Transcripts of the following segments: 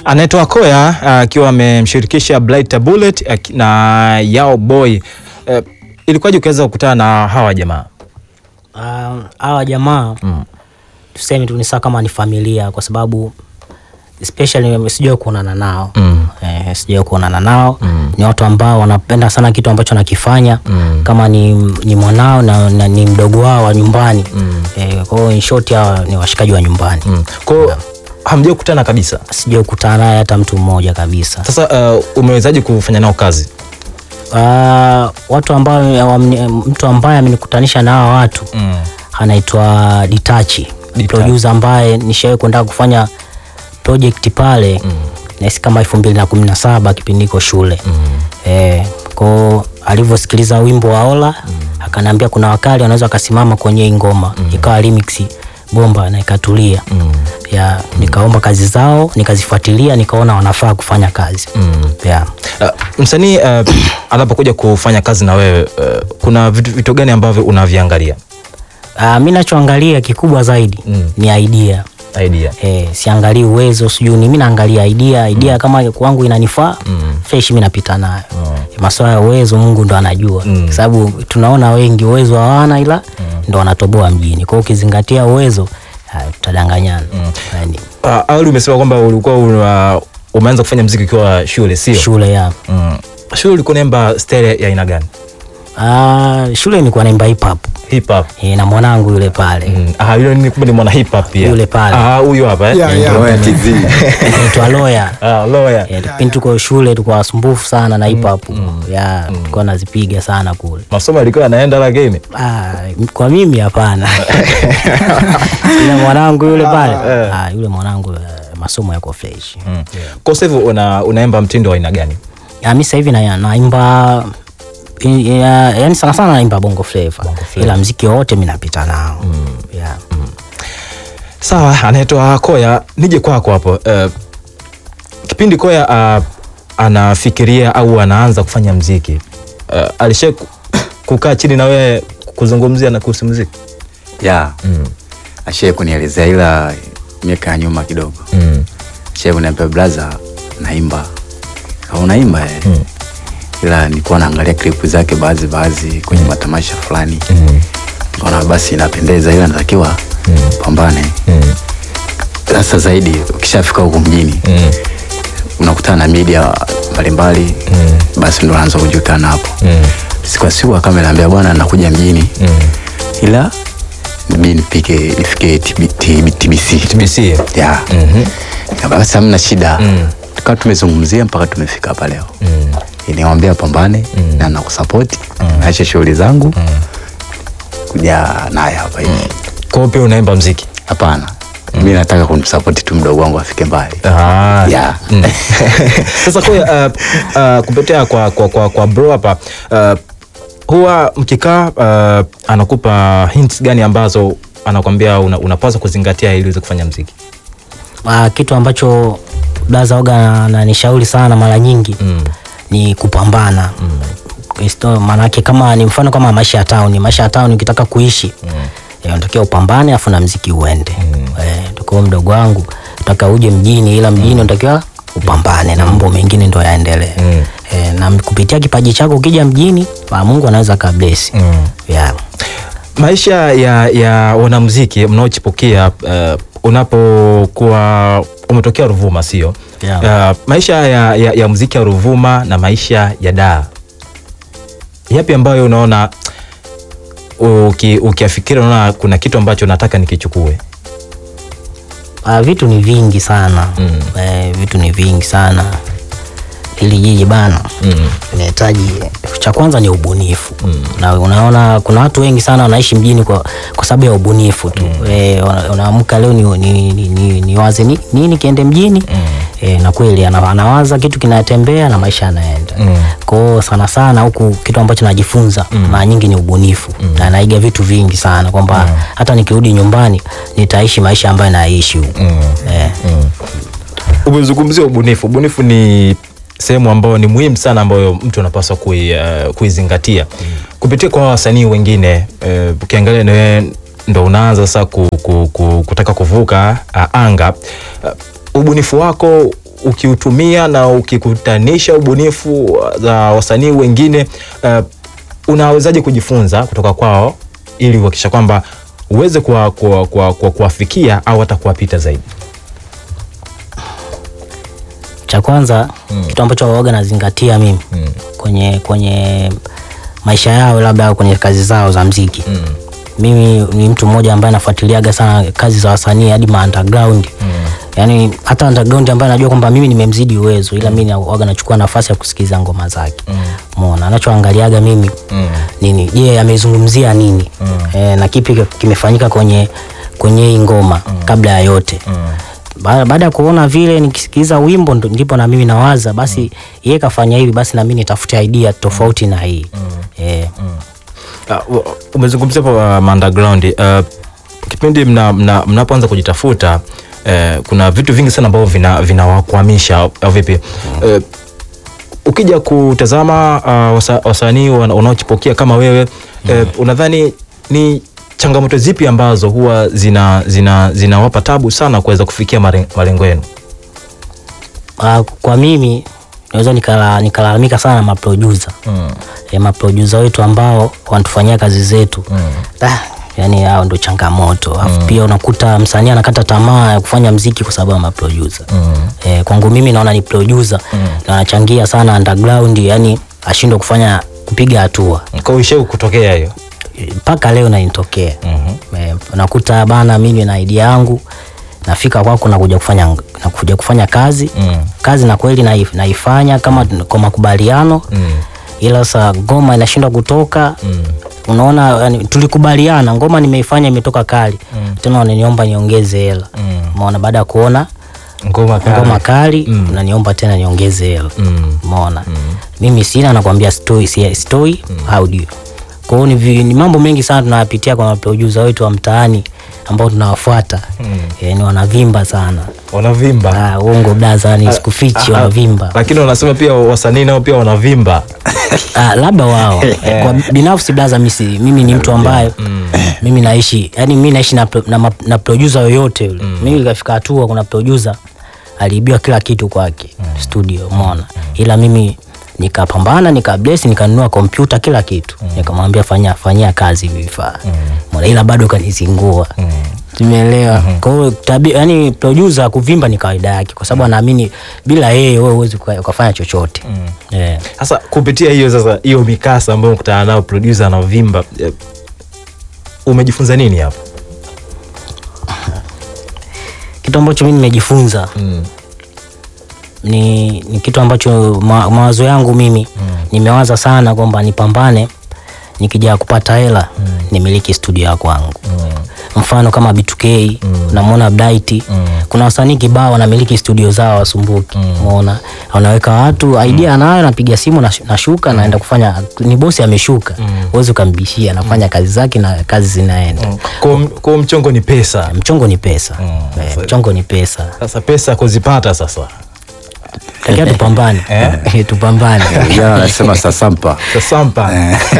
anaitwa Koya akiwa amemshirikisha Blighter Bullet aki- na Yao Boy. Eh, ilikuwaje ukiweza kukutana na hawa jamaa? Ah, hawa jamaa tuseme tu ni sawa kama ni familia kwa sababu especially sijawai kuonana nao Mm. eh, sijawai kuonana nao ni watu ambao wanapenda sana kitu ambacho nakifanya kama ni, ni mwanao na, na ni mdogo wao wa nyumbani eh, kwa hiyo in short hawa ni washikaji wa nyumbani Mm. Kwa hiyo hamjai kukutana kabisa. sijawai kukutana naye hata mtu mmoja kabisa Sasa uh, umewezaje kufanya nao kazi? Ah, watu ambao wamni- mtu ambaye amenikutanisha na hawa watu Mm. anaitwa Ditachi Ditachi. producer ambaye nishawahi kwenda kufanya project pale mm. nahisi kama elfu mbili na kumi na saba kipindi niko shule mm. eh, kwao alivyosikiliza wimbo wa Ola mm. akaniambia kuna wakali wanaweza wakasimama kwenye hii ngoma mm. ikawa remix bomba na ikatulia mm. ya nikaomba kazi zao nikazifuatilia nikaona wanafaa kufanya kazi mm. yeah. Uh, msanii uh, anapokuja kufanya kazi na wewe uh, kuna vitu, vitu gani ambavyo unaviangalia? Uh, mi nachoangalia kikubwa zaidi Mm. ni idea Idea. Eh, siangalii uwezo sijui ni mi naangalia idea idea kama kwangu inanifaa Mm. fresh mi napita nayo masuala ya uwezo mungu ndo anajua Mm. kwa sababu tunaona wengi uwezo hawana ila ndo wanatoboa mjini kwa hiyo ukizingatia uwezo ah, tutadanganyana yani, Uh, awali umesema kwamba ulikuwa una, umeanza kufanya mziki ukiwa shule sio? shule ya Mm. Shule ulikuwa unaimba style ya aina gani? ah, shule nilikuwa naimba hip hop Hip hop. eh, na mwanangu yule pale Mm. Ah, yule ni kumbe ni mwana hip hop pia. Yule pale. Ah, huyo hapa eh. Yeah, yeah. Roya TZ. naitwa Loya Ah, lawyer. Eh, kipindi tuko shule tulikuwa wasumbufu sana na hip hop ya tulikuwa nazipiga sana kule Masomo alikuwa anaenda lakini. Ah, kwa mimi hapana ila mwanangu yule pale ah, yule mwanangu eh, masomo yako fresh Mm. Kwa sasa hivi una, unaimba mtindo wa aina gani? Ya, mi sasa hivi na- naimba i- ya- yani sana sana naimba bongo flava ila mziki wote mi napita nao yeah. Sawa, anaitwa Koya. Nije kwako hapo. Uh, kipindi Koya uh, anafikiria au anaanza kufanya mziki uh, alisha kukaa chini na wewe kuzungumzia na kuhusu mziki? ya ashai kunielezea ila miaka ya nyuma kidogo Mm. ashai kuniambia blaza naimba Kama unaimba eh. ila nilikuwa naangalia klipu zake baadhi baadhi kwenye matamasha fulani kaona basi inapendeza ila natakiwa pambane sasa zaidi ukishafika huku mjini Mm. unakutana na media mbalimbali basi ndo naanza kujulikana hapo Mm. siku ya siku akawa ameniambia bwana nakuja mjini Mm. ila nibidi nipike nifike TB, TB, TBC TBC. ya Mhm. Nikaba, basi hamna shida Mm. tukawa tumezungumzia mpaka tumefika hapa leo Mm. niwambia pambane na nakusapoti naache shughuli zangu kuja naye hapa hivi Kwa hiyo pia unaimba mziki? hapana mi nataka kumsapoti tu mdogo wangu afike mbali Ah. ya Mm. Sasa kwa uh, uh, kupitia kwa, kwa, kwa, kwa bro hapa uh, huwa mkikaa uh, anakupa hints gani ambazo anakwambia una, unapaswa kuzingatia ili uweze kufanya mziki? Ah, kitu ambacho blaza oga nanishauri sana mara nyingi Mm. ni kupambana mm. maanake kama ni mfano kama maisha ya town maisha ya town ukitaka kuishi mm. unatakiwa upambane afu na mziki uende mm. eh, tukiwa mdogo wangu taka uje mjini ila mjini unatakiwa upambane na mambo mengine ndo yaendelee Mm. eh, na kupitia kipaji chako ukija mjini ah, mungu anaweza kablesi Mm. yeah. Maisha ya, ya wanamuziki mnaochipukia uh, unapokuwa umetokea Ruvuma sio? Yeah. Uh, maisha ya, ya, ya muziki ya Ruvuma na maisha ya Dar, yapi ambayo unaona uki, ukiafikiri unaona kuna kitu ambacho nataka nikichukue? Ah, vitu ni vingi sana Mm. eh, vitu ni vingi sana hili jiji bana Mm. inahitaji cha kwanza ni ubunifu na unaona kuna watu wengi sana wanaishi mjini kwa, kwa sababu ya ubunifu tu eh, una- unaamka leo ni, ni, ni, ni, ni waze ni, nini kiende mjini eh, na kweli ana- anawaza kitu kinatembea na maisha yanaenda Mm. kwao sana sana huku kitu ambacho najifunza mara nyingi ni ubunifu na naiga vitu vingi sana kwamba hata nikirudi nyumbani nitaishi maisha ambayo naishi huku eh. Umezungumzia ubunifu. Ubunifu ni sehemu ambayo ni muhimu sana ambayo mtu anapaswa kui, uh, kuizingatia kupitia kwa wasanii wengine. eh, Ukiangalia uh, wewe ndo unaanza sasa ku, ku, ku, kutaka kuvuka uh, anga uh, ubunifu wako ukiutumia na ukikutanisha ubunifu za wasanii wengine uh, unawezaje kujifunza kutoka kwao ili kuhakikisha kwamba uweze kuwa- kuwa- kuwa- kuwa- kuwafikia au hata kuwapita zaidi cha kwanza kitu ambacho waoga nazingatia mimi Mm. kwenye kwenye maisha yao labda kwenye kazi zao za mziki Mm. mimi ni mtu mmoja ambaye nafuatiliaga sana kazi za wasanii hadi ma underground yaani hata underground ambaye najua kwamba mimi nimemzidi uwezo ila mimi waga nachukua nafasi ya kusikiliza ngoma zake umeona anachoangaliaga mimi Mm. nini je amezungumzia nini e, na kipi kimefanyika kwenye kwenye hii ngoma kabla ya yote Ba- baada ya kuona vile nikisikiliza wimbo ndo- ndipo na mimi nawaza basi yeye kafanya hivi basi na mimi nitafute idea tofauti na hii Eh, Uh, u- umezungumzia hapo uh, underground uh, kipindi mna, mna, mnapoanza kujitafuta uh, kuna vitu vingi sana ambavyo vina- vinawakwamisha au- au vipi uh, ukija kutazama uh, wasa, wasanii wana- wanaochipukia kama wewe uh, unadhani ni changamoto zipi ambazo huwa zinawapa zina, zinawapa tabu sana kuweza kufikia mare- malengo yenu ah, kwa mimi naweza nikala- nikalalamika sana na maproducer mm. e, maproducer wetu ambao wanatufanyia kazi zetu ah, yani hao ndo changamoto alafu pia unakuta msanii anakata tamaa ya kufanya mziki kwa sababu ya maproducer e, kwangu mimi naona ni producer na anachangia sana underground yani ashindwe kufanya kupiga hatua kwa uisheu kutokea hiyo mpaka leo naitokea mm nakuta bana mimi na idea yangu nafika kwako nakuja kufanya nakuja kufanya kazi Mm. kazi na kweli naif- naifanya kama kwa makubaliano Mm. ila sasa ngoma inashindwa kutoka Mm. unaona yani, tulikubaliana ngoma nimeifanya imetoka kali tena wananiomba niongeze hela Mm. umeona baada ya kuona ngoma kali. ngoma kali Mm. unaniomba tena niongeze hela Mm. umeona mimi sina nakwambia stoi si stoi audio kwa hiyo ni, vi- ni mambo mengi sana tunayapitia kwa maproducer wetu wa mtaani ambao tunawafuata Mm. yani wanavimba sana wanavimba Ah, uongo blaza ni sikufichi Ah, ah, wanavimba lakini wanasema pia wasanii nao pia wanavimba Ah, labda wao kwa binafsi blaza misi, mimi ni mtu ambaye mimi naishi yani mimi naishi na, pro- na, ma- na producer yoyote yule mimi ikafika hatua kuna producer aliibiwa kila kitu kwake studio umeona ila mimi nikapambana nikabless nikanunua kompyuta kila kitu nikamwambia fanya fanyia kazi hivi vifaa Umeona, ila bado kanizingua tumeelewa kwa hiyo tabi yani producer kuvimba ni kawaida yake kwa sababu anaamini bila yeye wewe huwezi uka- ukafanya chochote yeah. sasa kupitia hiyo sasa hiyo mikasa ambayo mkutana nao producer anavimba eh, umejifunza nini hapo kitu ambacho mi nimejifunza mm. ni, ni kitu ambacho ma, mawazo yangu mimi nimewaza sana kwamba nipambane nikija kupata hela nimiliki studio ya kwangu mfano kama B2K unamwona Bright kuna wasanii kibao wanamiliki studio zao wasumbuki umeona wanaweka watu idea anayo anapiga simu nash- nashuka naenda kufanya ni bosi ameshuka huwezi ukambishia anafanya kazi zake na kazi zinaenda kwa, kwa mchongo ni pesa mchongo ni pesa Eh, mchongo ni pesa sasa pesa kuzipata sasa takia tupambane tupambane Vijana wanasema sasampa. sasampa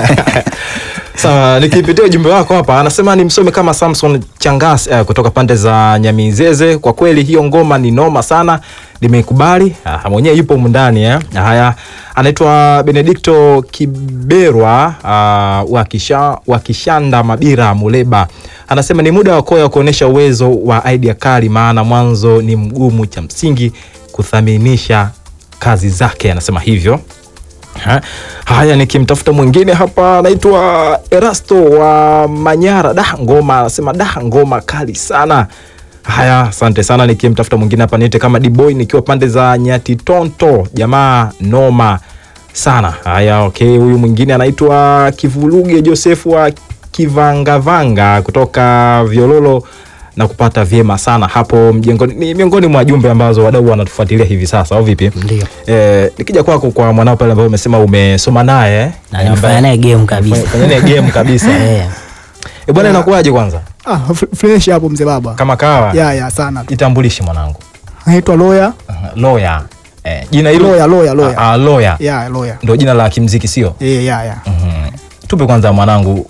sawa nikipitia ujumbe wako hapa anasema nimsome kama samson changas eh, kutoka pande za nyamizeze kwa kweli hiyo ngoma ni noma sana nimeikubali Ah, mwenyewe yupo mundani eh. haya anaitwa benedikto kiberwa uh, wa Kisha- wa kishanda mabira muleba anasema ni muda wa koya kuonyesha uwezo wa idea kali maana mwanzo ni mgumu cha msingi kuthaminisha kazi zake anasema hivyo Ha? Haya, nikimtafuta mwingine hapa anaitwa Erasto wa Manyara. Da, ngoma anasema da, ngoma kali sana. Haya, asante sana. Nikimtafuta mwingine hapa niite kama D-boy nikiwa pande za Nyatitonto, jamaa noma sana. Haya, okay, huyu mwingine anaitwa Kivuluge Josefu wa Kivangavanga kutoka Viololo na kupata vyema sana hapo mjengoni. Ni miongoni mwa jumbe ambazo wadau wanatufuatilia hivi sasa, au vipi? Ndio. Eh, nikija kwako kwa mwanao pale ambaye umesema umesoma naye eh, na nimefanya naye game kabisa kwenye ile game kabisa. Eh. Eh, bwana inakuwaje kwanza? Ah, fr- fresh hapo mzee baba. Kama kawa. Ya ya sana. Jitambulishe mwanangu. Naitwa Loya. Aha, Lawyer. Eh, jina hilo Loya, Loya, Loya. Ah, ah, lawyer. Ya, Loya. Ndio jina la kimziki sio? Eh, ya ya. Mhm. Tupe kwanza mwanangu.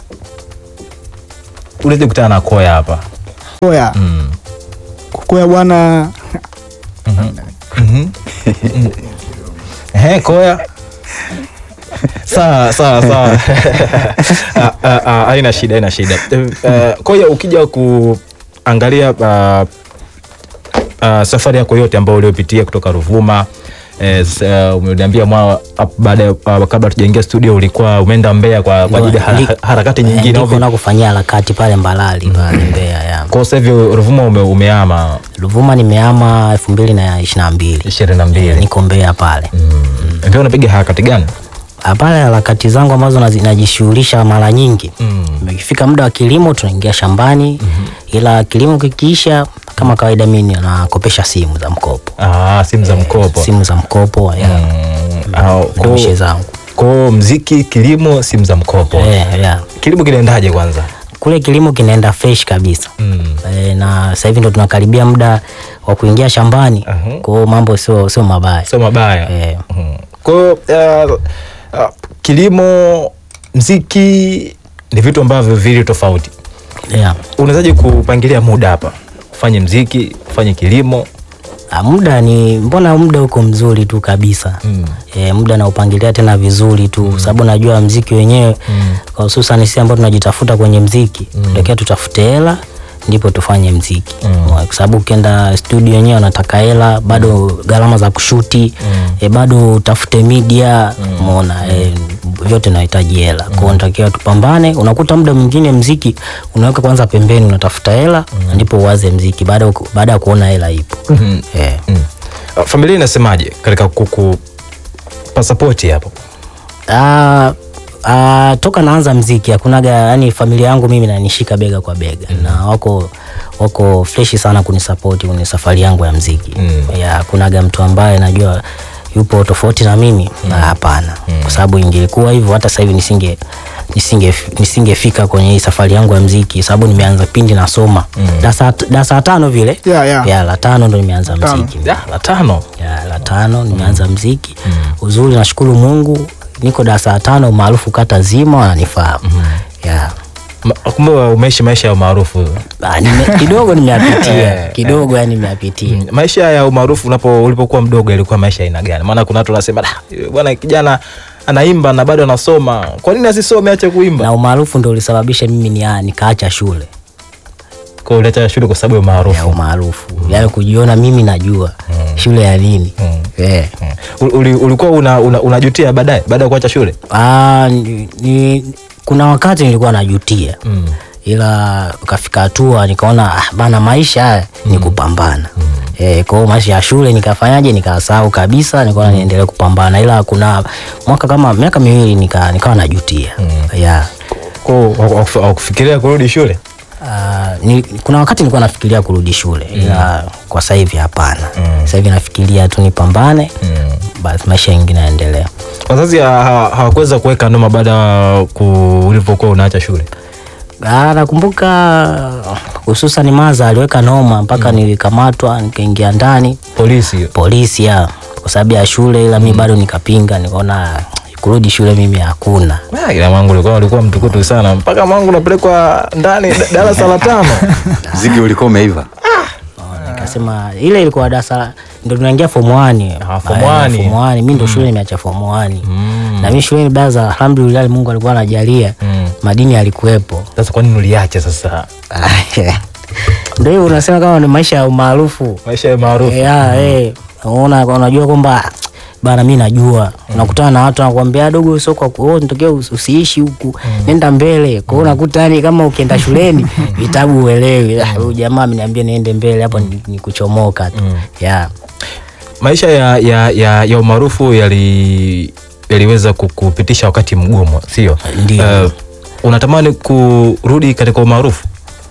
Ulete kutana na Koya hapa. Loya. Mm. Koya bwana Mhm. Ehe, Koya. Sawa sawa sawa. Ah, ah, ah, Haina shida, haina shida. Eh, Koya, ukija kuangalia ah, ah, safari yako yote ambayo uliopitia kutoka Ruvuma eh, s- eh, umeniambia mwa ap- baada ya- ah, kabla tujaingia studio ulikuwa umeenda Mbeya kwa kwa ajili ya hara- Ndi- harakati eh, nyingine. au ndiko vipi? nakufanyia harakati pale Mbalali pale Mbeya ya. Kwa sasa hivi Ruvuma ume, umeama Ruvuma nimeama elfu mbili na ishirini na mbili ishirini na mbili. niko Mbeya pale Mbeya unapiga harakati gani? Ah, pale harakati zangu ambazo nazi- najishughulisha mara nyingi Mm. ikifika muda wa kilimo tunaingia shambani ila kilimo kikiisha kama kawaida mimi nakopesha simu za mkopo Ah, simu za mkopo. simu za mkopo ya Mm, ah, ndo kwa- mishe zangu Kwa mziki, kilimo, simu za mkopo. Eh, ya. Kilimo kinaendaje kwanza? kule kilimo kinaenda fresh kabisa Mm. e, na sasa hivi ndo tunakaribia muda wa kuingia shambani Aha. kwa hiyo mambo sio sio mabaya Sio mabaya. Eh. Mhm. Kwa hiyo uh, uh, kilimo, mziki ni vitu ambavyo vili tofauti. yeah. Unawezaje kupangilia muda hapa? Ufanye mziki, ufanye kilimo. Ah, muda ni mbona muda uko mzuri tu kabisa Mm. e, muda naupangilia tena vizuri tu sababu najua mziki wenyewe kwa hususan sisi ambao tunajitafuta kwenye mziki mm. tutafute hela ndipo tufanye mziki mm. kwa sababu ukienda studio wenyewe wanataka hela bado gharama za kushuti mm. e, bado utafute media umeona e, vyote nahitaji hela mm. kwao natakiwa tupambane unakuta muda mwingine mziki unaweka kwanza pembeni unatafuta hela ndipo uwaze mziki baada ya ku- baada ya kuona hela ipo Mhm. eh. Mm. Uh, familia inasemaje katika kuku pasapoti hapo? Ah, ah, toka naanza mziki hakunaga yani familia yangu mimi nanishika bega kwa bega na wako wako freshi sana kunisapoti kwenye safari yangu ya mziki Mm. ya hakunaga mtu ambaye najua yupo tofauti na mimi na hapana kwa sababu ingekuwa hivyo hata sasa hivi nisinge nisinge nisingefika kwenye hii safari yangu ya mziki sababu nimeanza pindi nasoma darasa darasa la tano vile Yeah, yeah. ya la tano ndo nimeanza Tano. mziki Ya, la tano. ya la tano nimeanza mziki uzuri nashukuru mungu niko darasa la tano maarufu kata zima wananifahamu ya Ma- Kumbe umeishi maisha ya umaarufu. Ah, nime- kidogo nimeyapitia kidogo yani nimeyapitia Mm, maisha ya umaarufu unapo ulipokuwa mdogo ilikuwa maisha aina gani? Maana kuna watu wanasema "Ah, bwana kijana anaimba na bado anasoma, kwa nini asisome ache kuimba? na umaarufu ndo ulisababisha mimi ni nikaacha shule Kwa uleta shule kwa sababu ya ya umaarufu. umaarufu yani kujiona mimi najua shule ya nini Eh. Mm. Ul- uli- ulikuwa una, una, unajutia baadaye baada ya kuacha shule? Ah, ni, ni, kuna wakati nilikuwa najutia Mm. ila ukafika hatua nikaona ah, bana maisha haya ni kupambana Eh, kwa hiyo maisha ya shule nikafanyaje nikasahau kabisa nikaona niendelee kupambana ila kuna mwaka kama miaka miwili nika, nikawa najutia yeah. Kwa hiyo hawaku- hawaku- hawakufikiria kurudi shule? Ah, ni, kuna wakati nilikuwa nafikiria kurudi shule ila kwa sasa hivi hapana sasa hivi nafikiria tu nipambane basi maisha yengine yaendelea Wazazi ha- ha- hawakuweza kuweka noma baada ya ku- ulivyokuwa unaacha shule? Ah, nakumbuka hususan maza aliweka noma mpaka nilikamatwa nikaingia ndani Polisi. polisi ya kwa sababu ya shule ila mi bado nikapinga nikaona kurudi shule mimi hakuna Ah, ila mwangu ulikuwa ulikuwa mtukutu sana mpaka mwangu unapelekwa ndani da- darasa la tano. mziki ulikuwa umeiva nikasema ile ilikuwa darasa la- ndo tunaingia form 1 Ah, form one. form 1 mi ndo shule nimeacha form 1 na mi shuleni baza alhamdulillah Mungu alikuwa anajalia madini yalikuwepo Sasa kwa nini uliacha sasa ndio hivyo unasema kama ni maisha ya umaarufu maisha ya maarufu? ya eh unaona unajua kwamba bana mi najua unakutana na watu wanakuambia dogo sio kwa ku- oh, nitokea us- usiishi huku nenda mbele kwa hiyo unakuta yani kama ukienda shuleni vitabu uelewi Ah, huyu jamaa ameniambia niende mbele hapo ni, ni kuchomoka tu ya maisha ya, ya, ya, ya umaarufu yali yaliweza kukupitisha wakati mgumu sio Ndio. Eh, unatamani kurudi katika umaarufu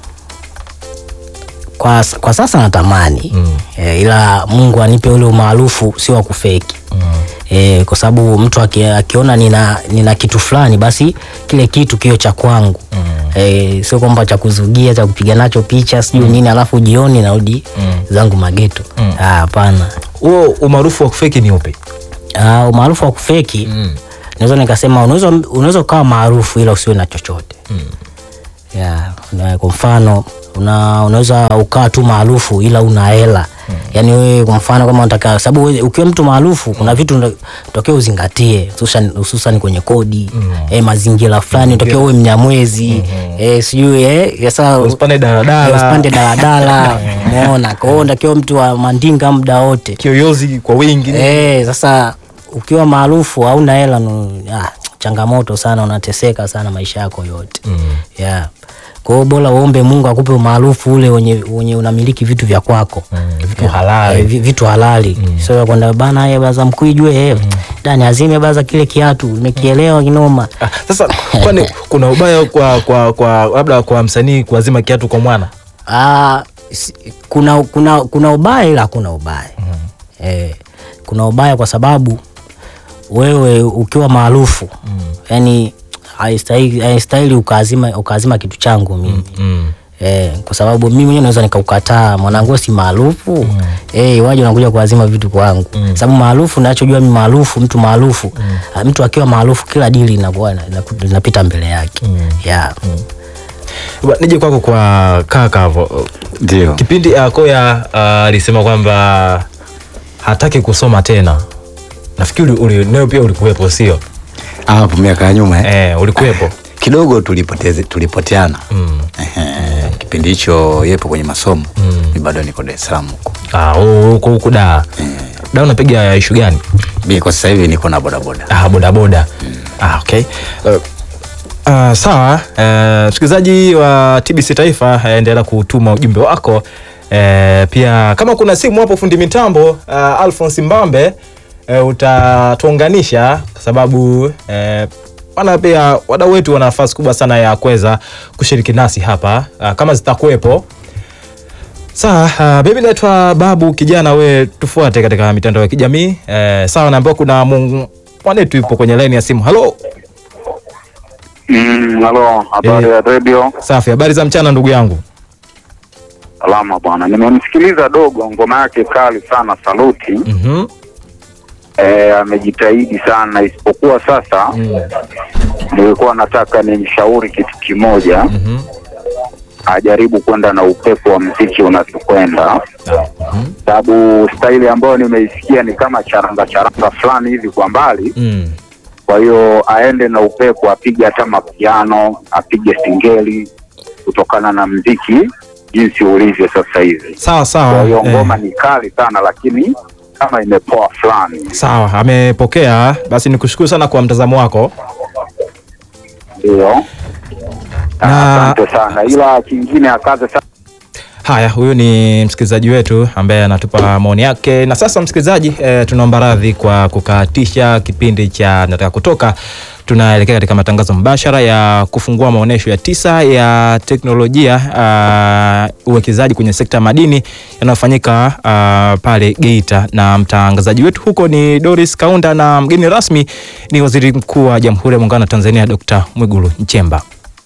kwa, kwa sasa natamani mm. e, ila mungu anipe ule umaarufu sio wa kufeki mm. e, kwa sababu mtu aki, akiona nina, nina kitu fulani basi kile kitu kio cha kwangu mm. e, sio kwamba cha kuzugia cha kupiga nacho picha sijui mm. nini alafu jioni narudi mm. zangu mageto Ah, hapana huo umaarufu wa kufeki ni upi Ah, umaarufu wa kufeki mm. naweza nikasema unaweza unaweza ukawa maarufu ila usiwe na chochote mm. yeah. na kwa mfano kuna unaweza ukaa tu maarufu ila una hela yaani wewe kwa mfano kama unataka sababu wewe ukiwa mtu maarufu kuna vitu unda- tokea uzingatie hususan hususan kwenye kodi eh, mazingira fulani tokea uwe mnyamwezi eh, sijui eh, sasa Usipande daladala. usipande daladala umeona kwa hiyo unatakiwa mtu wa mandinga muda wote kiyoyozi kwa wingi Eh, sasa ukiwa maarufu hauna hela nu- ah, changamoto sana, unateseka sana maisha yako yote mm. yeah. Kwa hiyo bora uombe Mungu akupe umaarufu ule wenye, wenye unamiliki vitu vya kwako Mm, vitu halali. eh, vi- vitu halali mm. sio kwenda bana ye baza mkuijwe eh, dani azime baza kile kiatu nimekielewa kinoma Ah, sasa kwani kuna ubaya kwa kwa kwa labda kwa msanii kuazima kiatu kwa mwana Ah, si- kuna, kuna, kuna ubaya ila hakuna ubaya eh, kuna ubaya kwa sababu wewe ukiwa maarufu yani haistahili haistahili ukaazima, ukaazima kitu changu mimi mm. Eh, kwa sababu mimi mwenyewe naweza nikaukataa mwanangu si maarufu eh, waje unakuja kuazima vitu kwangu sababu maarufu nachojua mimi maarufu mtu maarufu ah, mtu akiwa maarufu kila dili inakuwa ina- ina- inapita mbele yake yeah. Ba- nije kwako kwa kaka hapo ndio kipindi uh, koya ah, alisema kwamba hataki kusoma tena nafikiri uli, nayo pia ulikuwepo sio hapo miaka ya nyuma eh? eh, ulikuwepo kidogo tulipoteze tulipoteana mm. Ehe, kipindi hicho yepo kwenye masomo mi bado niko Dar es Salaam huko ah, oh, huko huku da da unapiga ishu gani mi kwa sasa hivi niko na bodaboda ah, bodaboda ah, okay. uh, uh, sawa uh, msikilizaji wa tbc taifa eh, endelea kutuma ujumbe wako uh, pia kama kuna simu hapo fundi mitambo uh, alphons mbambe uh, utatuunganisha kwa sababu uh, wana pia wadau wetu wana nafasi kubwa sana ya kuweza kushiriki nasi hapa uh, kama zitakuwepo Sawa, uh, mimi naitwa Babu Kijana, we tufuate katika mitandao ya kijamii eh, sawa. Naambiwa kuna mu- mwanetu yupo kwenye laini ya simu. Halo, Mm, halo, habari Eh. ya redio. safi. Habari za mchana ndugu yangu. Salama bwana, nimemsikiliza dogo, ngoma yake kali sana, saluti. Mhm. Eh, amejitahidi sana, isipokuwa sasa Mm. nilikuwa nataka nimshauri kitu kimoja, Mhm. ajaribu kwenda na upepo wa mziki unavyokwenda, Ah, mhm. sababu staili ambayo nimeisikia ni kama charanga charanga fulani hivi kwa mbali. Mm. Kwa hiyo aende na upepo, apige hata mapiano, apige singeli, kutokana na mziki jinsi ulivyo sasa hivi. Sawa Kwa sawa. hiyo eh, ngoma ni kali sana, lakini kama imepoa fulani. sawa, amepokea. Basi nikushukuru sana kwa mtazamo wako. Ndio, Na- asante sana, ila kingine akaze sana. Haya, huyu ni msikilizaji wetu ambaye anatupa maoni yake. Na sasa msikilizaji, e, tunaomba radhi kwa kukatisha kipindi cha nataka kutoka. Tunaelekea katika matangazo mbashara ya kufungua maonyesho ya tisa ya teknolojia uh, uwekezaji kwenye sekta ya madini yanayofanyika uh, pale Geita, na mtangazaji wetu huko ni Doris Kaunda na mgeni rasmi ni Waziri Mkuu wa Jamhuri ya Muungano wa Tanzania Dr. Mwigulu Nchemba.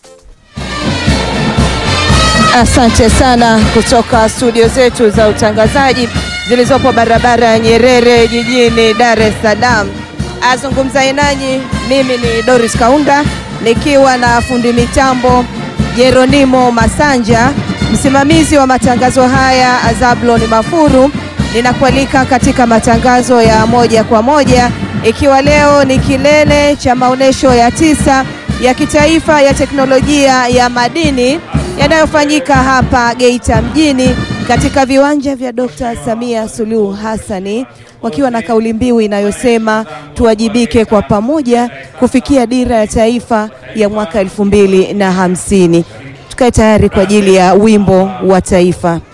Asante sana kutoka studio zetu za utangazaji zilizopo barabara ya Nyerere jijini Dar es Salaam. Azungumzaye nanyi mimi ni Doris Kaunda nikiwa na fundi mitambo Jeronimo Masanja, msimamizi wa matangazo haya Azablon Mafuru. Ninakualika katika matangazo ya moja kwa moja, ikiwa leo ni kilele cha maonyesho ya tisa ya kitaifa ya teknolojia ya madini yanayofanyika hapa Geita mjini katika viwanja vya Dr. Samia Suluhu Hassani wakiwa na kauli mbiu inayosema tuwajibike kwa pamoja kufikia dira ya taifa ya mwaka elfu mbili na hamsini. Tukae tayari kwa ajili ya wimbo wa taifa.